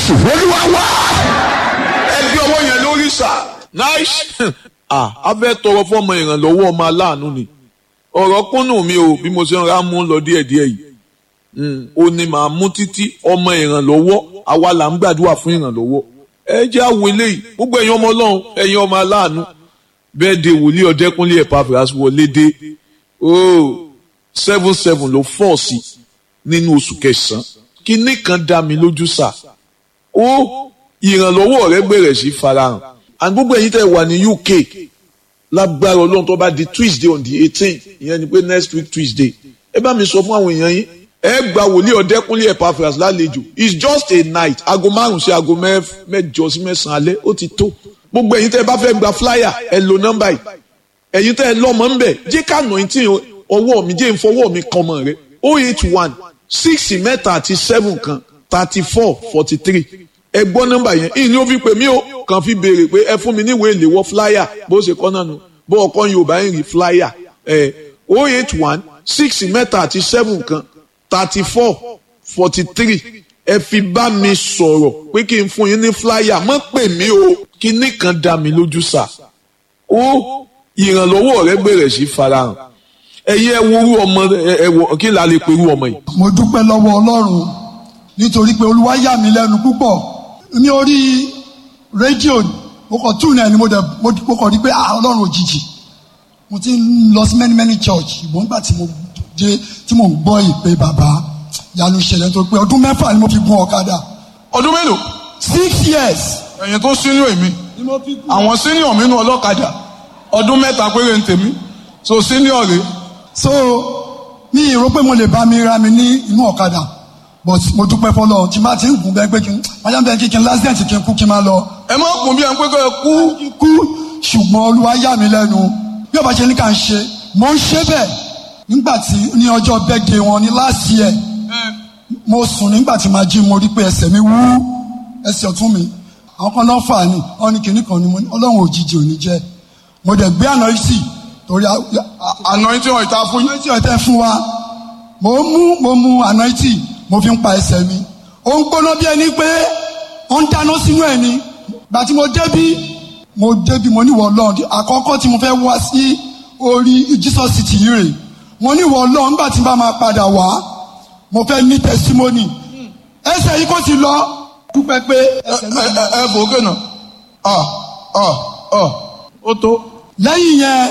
jésù olúwa wá. ẹbí ọwọ́ yẹn lórí sà. nice ah a fẹ́ tọrọ fọmọ ìrànlọ́wọ́ ọmọ aláàánú ni ọ̀rọ̀ kúnnù mi o bí mo ṣe ń ra mú lọ díẹ̀díẹ̀ yìí ó ní màá mú títí ọmọ ìrànlọ́wọ́ àwa là ń gbàdúrà fún ìrànlọ́wọ́ ẹ jẹ́ àwọn eléyìí gbogbo ẹ̀yin ọmọ ọlọ́run ẹ̀yin ọmọ aláàánú bẹ́ẹ̀ de wòlíì ọ̀dẹ́kúnlé Epaphras wọlé dé oh seven seven ló fọ́ sí nínú oṣù kẹsàn-án kinní kan dá mi lójú sà ó ìrànlọ́wọ́ rẹ bẹ̀rẹ̀ sí farahàn and gbogbo ẹ̀yin tẹ́ wà ní UK lágbára ọlọ́run tó bá di Tuesday on the eighteen ìyẹn ni pé next week Tuesday ẹ bá mi sọ fún àwọn èèyàn yín ẹ gba wòlíì ọ̀dẹ́kúnlé Epaphras lálejò it's just a night aago márùn sí aago mẹ́jọ sí mẹ́sàn-án alẹ́ ó ti tó gbogbo ẹ̀yin tẹ́ ẹ bá fẹ́ gba flyer ẹ lo nọ́mbà yìí ẹ̀yin tẹ́ ẹ lọ́mọ ń bẹ̀ jẹ́ ká nà tí ọwọ́ mi jẹ́ ìfọwọ́ mi kan mọ̀ rẹ o eight one six mẹ́ta àti seven kan thirty four forty three ẹ gbọ́ nọ́mbà yẹn ìní ó fi pè mí o kàn fi béèrè pé ẹ fún mi níwèé ìléwọ́ flyer bó ṣe kọ́ náà nù bó ọkọ Yorùbá ń rí flyer ẹ o eight one six mẹ́ta àti seven kan thirty four forty three ẹ fi bá mi sọ̀rọ̀ pé kí n fún yín ní flyer mọ́ pè mí o kíní kan dá mi lójú sà ó ìrànlọ́wọ́ rẹ bẹ̀rẹ̀ sí farahàn ẹ̀yin ẹ worú ọmọ ẹ wọ kí la lè perú ọmọ yìí. mo dúpẹ́ lọ́wọ́ ọlọ́run nítorí pé olúwa yà mí lẹ́nu púpọ̀ ní orí rédíò mo kàn tún náà ni mo dẹ̀ mo kàn rí pé ah ọlọ́run òjijì mo ti ń lọ sí many many church ìbọn nígbà tí mo dé tí mo ń gbọ́ ìpè bàbá yanu ṣẹlẹ̀ nítorí pé ọdún mẹ́fà ni mo fi gun ọ̀kadà ọdún mélòó. six years. ẹ̀yin tó sínú èmi ni mo fi gun. àwọn senior mi nù ọlọ́kadà ọdún mẹ́ta péré ń tèmi so senior rè. so mi ì rò pé mo lè bá mi ra mi ní inú ọ̀kadà but mo dúpẹ́ fọlọ́ tí n bá ti ń gùn bẹ́ẹ̀ pé kí n máa bẹ́ẹ̀ kí kí n lásìdẹ̀ntì kí n kú kí n máa lọ. ẹ má kún bí ẹ ń pé kẹ́ ẹ kú. kú ṣùgbọ́n olúwa yà mí lẹ́nu bí ọba ṣe ní ká ń ṣe mo ń ṣe bẹ́ẹ̀ nígbà tí ní ọjọ́ birthday wọn ní last year mo sùn nígbà tí màá jí mo rí pé ẹsẹ̀ mi wú ẹsẹ̀ ọ̀tún mi àwọn kan náà fà ní wọn ní kinní kan ní mo ní ọlọ́run òjijì ò ní jẹ́ mo dẹ̀ gbé àná sí torí anointing oil ta fún yín. anointing ọ̀tẹ̀ fún wa mo mú mo mú anointing mo fi ń pa ẹsẹ̀ mi ó ń gbóná bí ẹni pé ó ń dáná sínú ẹ̀ ni gbà tí mo débí mo débí mo níwọ̀ ọlọ́run àkọ́kọ́ tí mo fẹ́ wá sí orí Jesus city yìí rè mo níwọ̀ ọlọ́run nígbà tí n bá máa padà wá mo fẹ́ ní testimony ẹsẹ̀ yìí kò ti lọ dúpẹ́ pé ẹsẹ̀ náà lọ. ẹ ẹ bò ó kẹ́nà ọ ọ ọ ó tó. lẹ́yìn yẹn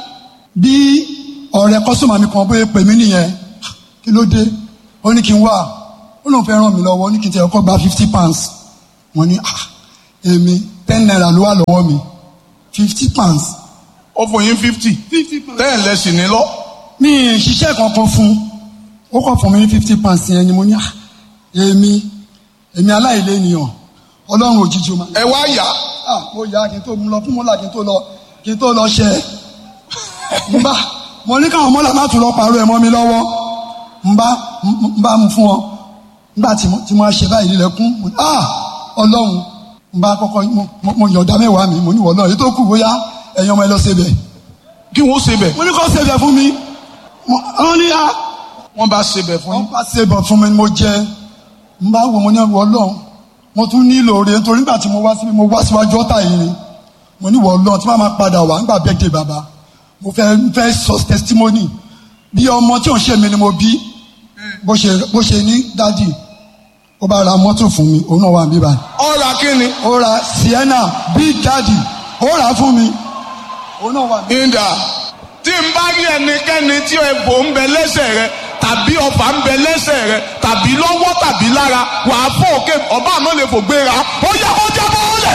bí ọ̀rẹ́ kọ́sọ́mà mi kan bóyá pè mí nìyẹn kí ló dé ó ní kí n wá ó lóun fẹ́ ràn mí lọ́wọ́ ó ní kí n tẹ̀ ọkọ̀ gba fifty pounds mo ní ah èmi ten naira ló wà lọ́wọ́ mi fifty pounds. ó fún yín fifty ten lẹ́sìn ní lọ. mi ì ṣiṣẹ́ kankan fún ó kàn fún mi ní fifty pounds yẹn ni mo ní ah èmi èmi aláìlé ènìyàn ọlọ́run òjijì ma. ẹ wá yá. ah mo yá kí n tó mú lọ fún mọ́là kí n tó lọ kí n tó lọ ṣẹ n bá mo ní káwọn mọ́là má tún lọ pàrọ̀ ẹ̀ mọ́ mi lọ́wọ́ n bá n bá mu fún ọ nígbà tí mo tí mo ṣe báyìí lílẹ̀kùn ah ọlọ́run n bá kọ́kọ́ mo yọ̀ọ̀dá mẹ́wàá mi mo ní wọ̀ náà èyí tó kù bóyá ẹ̀yin ọmọ ẹ lọ ṣe bẹ̀. kí wọ́n ṣe bẹ̀. mo ní kó ṣe bẹ̀ fún mi wọ́n ní a. wọ́n bá ṣe bẹ̀ fún yín. wọ́n bá ṣe bẹ̀ fún mi mo jẹ n bá wo mo ní wọ ọlọ́run mo tún nílò rẹ̀ nítorí nígbà tí mo wá síbi mo wá síwájú ọ̀tá yìí ni mo ní wọ ọlọ́run tí wọ́n máa padà wá nígbà bẹ́ẹ̀ dé bàbá mo fẹ́ fẹ́ sọ testimony bí ọmọ tí ò ń ṣe mi ni mo bí bó ṣe bó ṣe ní dádì ó bá ra mọ́tò fún mi òun náà wà níbí báyìí. ó ra kí ni. ó ra sienna big daddy ó rà á fún mi òun náà wà níbí. ìdá tí n bá rí ẹnikẹ́ni tí ẹ̀bùn ń bẹ lẹ́sẹ̀ rẹ tàbí ọfà ń bẹ lẹ́sẹ̀ rẹ tàbí lọ́wọ́ tàbí lára wàá fọ́ òkè ọba àná lè fò gbéra ó yẹ kó jábọ́ ọ̀lẹ̀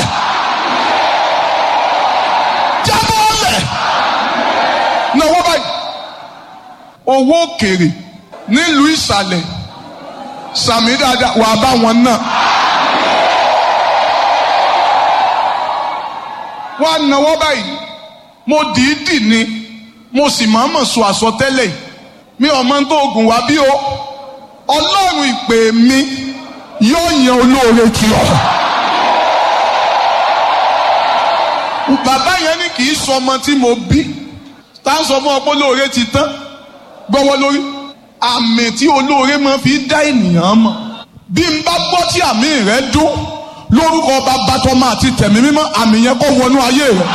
jábọ́ ọ̀lẹ̀ náwó báyìí owó òkèrè nílùú ìsàlẹ̀ sàmì dáadáa wàá bá wọn náà. wàá náwó báyìí mo dìídì ni mo sì máa mọ̀ sọ àsọtẹ́lẹ̀ yìí mi ò mọ tó oògùn wá bí o ọlọ́run ìpè mi yóò yan olóore kí ọ. bàbá yẹn ní kì í sọ ọmọ tí mo bí tá a sọ fún ọ pé olóore ti tán gbọ́wọ́ lórí àmì tí olóore máa fi dá ènìyàn mọ̀ bí n bá gbọ́ tí àmì rẹ dún lórúkọ bàbá tọmọ àti tẹ̀mí mímọ́ àmì yẹn kó wọnú ayé rẹ.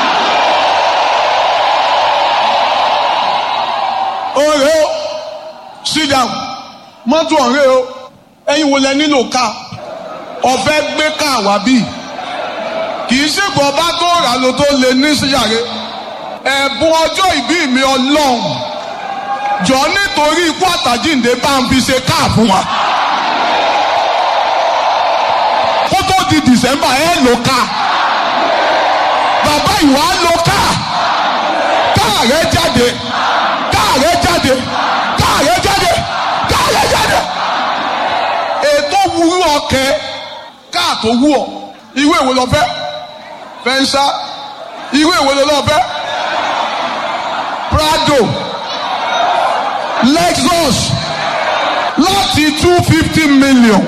ọ̀rẹ́ o sit down mọ́tò ọ̀rẹ́ o ẹ̀yin wo lẹ nílò ká ọ̀fẹ́ gbé ká wá bí kì í ṣègbọ́n ọba tó rà ló tó lè ní síyàrá ẹ̀bùn ọjọ́ ìbí mi ọlọ́run jọ nítorí ikú àtàjíǹde bá ń fi ṣe káà fún wa. kó tó di dìsẹ́mbà ẹ lò ká bàbá ìwà lò ká káà rẹ jáde káà rẹ jáde káà rẹ jáde káà rẹ jáde. ètò wúrú ọkẹ káà tó wú ọ ìwé ìwé lọ fẹ́ fẹnsá ìwé ìwé lọ fẹ́ prado lexus láti two fifty million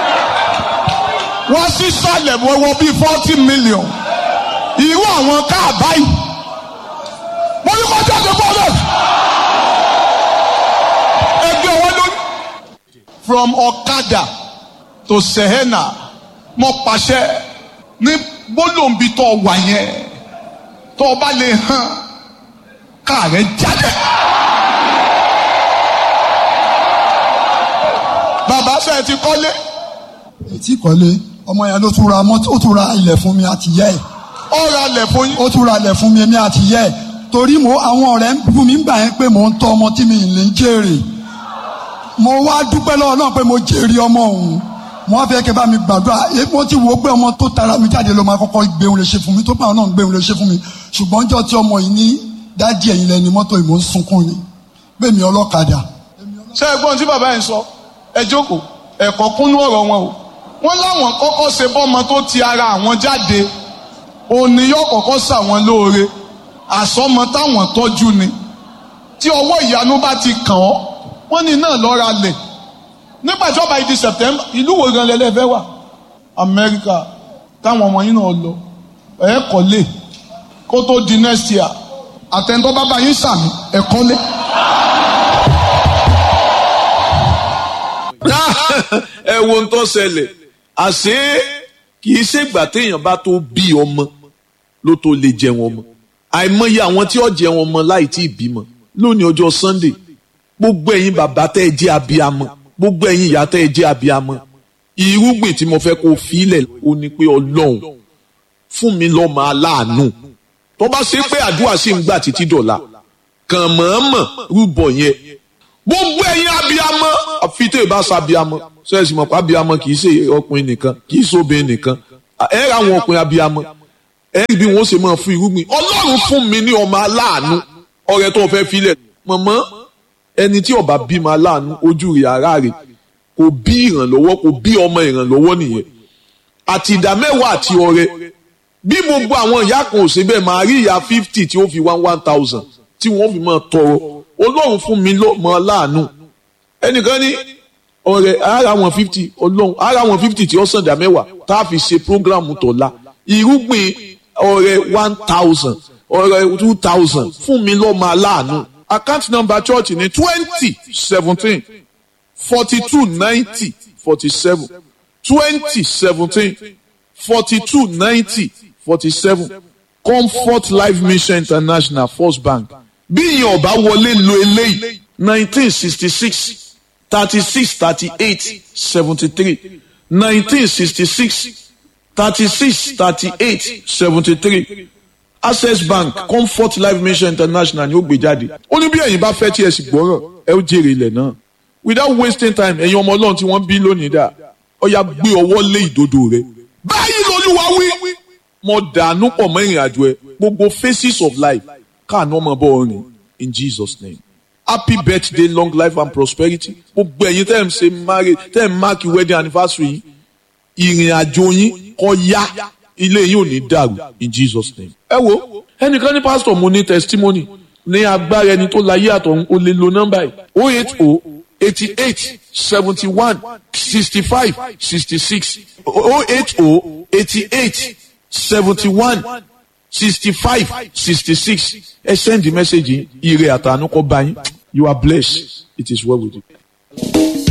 wọ́n sì sálẹ̀ wọ́wọ́ bíi forty million irú àwọn káà báyìí mo ní kó jáde bọ́ọ̀lù ẹgbẹ́ wọn lórí. from ọ̀kadà to sehena mo pàṣẹ ní gbólóǹbi tó wà yẹn tó o bá lè hàn káà rẹ jáde. bàbá sẹ́ẹ̀ ti kọ́lé. ètí kọ́lé ọmọ yẹn ló tún ra mọ́tò ó tún ra ilẹ̀ fún mi àti yẹ́ ẹ̀ ó ra lẹ̀ fún yín. ó tún ra ilẹ̀ fún mi èmi àti yẹ́ ẹ̀ torí mo àwọn ọ̀rẹ́ ń fún mi gbà yẹn pé mò ń tọ́ ọmọ tí mi ì lè jèrè mo wá dúpẹ́ lọ́wọ́ náà pé mo jèrè ọmọ òun mo wá fẹ́ kẹ́ bá mi gbàdúrà èyí mo ti wò ó pé ọmọ tó tara mi jáde ló máa kọ́kọ́ gbéhùn lè ṣe fún mi tó bá náà gbéhùn lè ṣe fún mi ṣùgbọ́n jọ́ tí ọmọ yìí ní dádì ẹ̀yìn lẹ́ni mọ́tò ìmọ̀ ń sunkún ni bẹ́ẹ̀ mi ọlọ́kadà ṣé ẹ gbọ́n tí bàbá yẹn sọ ẹ jókòó ẹ̀kọ́ kúnú ọ̀rọ̀ wọn o wọ́n láwọn kọ́kọ́ ṣe bọ́mọ tó ti ara àwọn jáde òní yóò kọ́kọ́ ṣàwọn lóore àsọmọ táwọn tọ́jú ni tí ọwọ́ ìyanu bá ti kàn ọ́ wọ́n ní náà lọ́ra lẹ̀ nígbà tí ọba ìdí September ìlú wo gan lẹ́lẹ́fẹ́ wà Amẹ́ríkà táwọn ọmọ yín náà lọ ẹ̀ kọ́lé kó tó di next year àtẹ̀ntọ́ bàbá yín sàmì ẹ̀ kọ́lé. ẹ wo ń tó ṣẹlẹ̀ àṣé kì í ṣègbà téèyàn bá tó bí ọmọ ló tó lè jẹun ọmọ àìmọye àwọn tí ó jẹun ọmọ láì tí ì bímọ lónìí ọjọ́ Sunday gbogbo ẹ̀yin bàbá tẹ́ ẹ jẹ́ abiyamọ gbogbo ẹ̀yin ìyá tẹ́ ẹ jẹ́ abiyamọ irúgbìn tí mo fẹ́ kó filẹ̀ ó ní pé Ọlọ́run fún mi lọ́mọ aláàánú tó bá ṣe pé àdúrà sì ń gbà títí dọ̀la kàn mọ̀ọ́mọ̀ rúbọ yẹn gbogbo ẹ̀yin abiyamọ àfi tó ìbá sa abiyamọ sẹ́ẹ̀sì mọ̀ pé abiyamọ kì í ṣe ọkùnrin nìkan kì í ṣe obìnrin nìkan ẹ ra àwọn ọkùnrin abiyamọ ẹ rí bí wọ́n ṣe máa fún irúgbìn ọlọ́run fún mi ní ọmọ aláàánú ọrẹ tó fẹ́ filẹ̀ mọ̀mọ́ ẹni tí ó bá bímọ aláàánú ojú rẹ̀ ara rẹ̀ kò bí ìrànlọ́wọ́ kò bí ọmọ ìrànlọ́wọ́ nìyẹn àti ìdá mẹ́wàá àti ọrẹ bí gbogbo àwọn ìyá kan ò ṣe bẹ́ẹ̀ máa rí ìyá fifty tí ó fi one one thousand tí wọ́n fi máa tọrọ ọlọ́run fún mi lọ́mọ aláàánú ẹnìkan ní ọ̀rẹ́ ara wọn fifty ọlọ́run ara wọn fifty tí ó sàn dá mẹ́wàá tá a fi ṣe programu tọ̀la irúgbìn ọ̀rẹ́ one thousand ọ̀rẹ́ two thousand fún mi lọ́mọ aláàánú account number church ní twenty seventeen forty two ninety forty seven twenty seventeen forty two ninety forty seven comfort life mission international first bank bí ìyẹn ọba wọlé lo eléyìí nineteen sixty six thirty six thirty eight seventy three nineteen sixty six thirty six thirty eight seventy three access bank comfort life mission international ni ó gbé jáde ó ní bí ẹ̀yin bá fẹ́ tí ẹ sì gbọ́rọ̀ ẹ ó jèrè ilẹ̀ náà without wasting time ẹ̀yin ọmọ ọlọ́run tí wọ́n bí lónìí dà ó yá gbé ọwọ́ lé ìdodo rẹ báyìí lolúwa wí mo dànù pọ̀ mọ́ ìrìn àjò ẹ gbogbo phases of life káàánú ọmọ bọ́ ọrìn in Jesus name happy birthday long life and prosperity gbogbo ẹ̀yin tẹ́ ẹ̀ ń ṣe marriage tẹ́ ẹ̀ ń mark wedding anniversary yìí ìrìn àjò yín kó yá ilé yín ò ní dàrú in Jesus name. ẹ wo ẹnìkan ní pásítọ̀ mo ní testimony ní agbára ẹni tó láyé àtọ̀hún o lè lo nọ́mbà yìí o eight o eighty eight seventy one sixty five sixty six o eight o eighty eight seventy one sixty five sixty six ẹ send the message ire àtànú kọ bá yín you are blessed it is well with you.